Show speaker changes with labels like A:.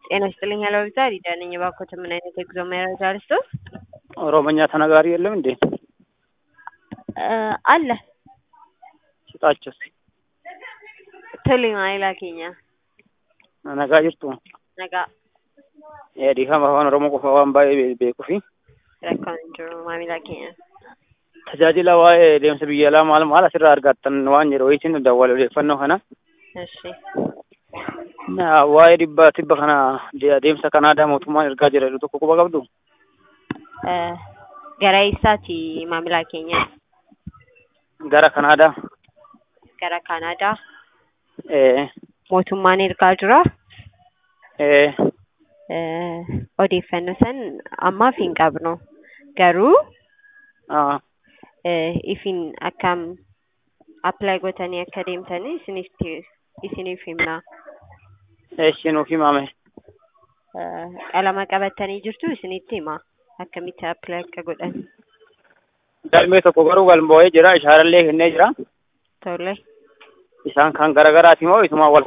A: ጤና ይስጥልኝ ሄሎ ዛሬ ደህና ነኝ። እባክዎት ምን አይነት የጉዞ መረጃ ልስጥዎት?
B: ኦሮሞኛ ተናጋሪ የለም እንዴ?
A: እ አለ
B: ስጣቸው እስኪ።
A: ቶሌ maamila keenya
B: nagaa jirtu
A: nagaa
B: dhiifama afaan oromoo qofa waan baay'ee beekuu fi
A: rakkoon hin jiru maamila keenya.
B: tajaajila waa'ee deemsa biyya alaa maal maal asirraa argattan waan jedhu isin dawwal odeeffannoo kana
A: Eshi
B: Na- waa'ee dhibba tibba kana de- deemsa kanaadaa mootummaan ergaa jira jedhu tokko quba qabdu
A: Eh, gara eessaati maamila keenya?
B: gara kanaadaa
A: Gara Kaanaadaa
B: ee
A: mootummaan ergaa jira.
B: ee
A: Eh, odeeffannoo san ammaaf hin qabnu garuu
B: aa
A: eh, ifin akkam apply gootanii akka deemtanii isiniif isiniif himna.
B: eessi nuuf himame
A: Eh, qalama qabattanii jirtu isinitti hima akkamitti apply akka godhan
B: galmee tokko garuu galmoo'ee jira ishaarallee kennee jira
A: tole.
B: isaan kan garagaraati moo isumaan wal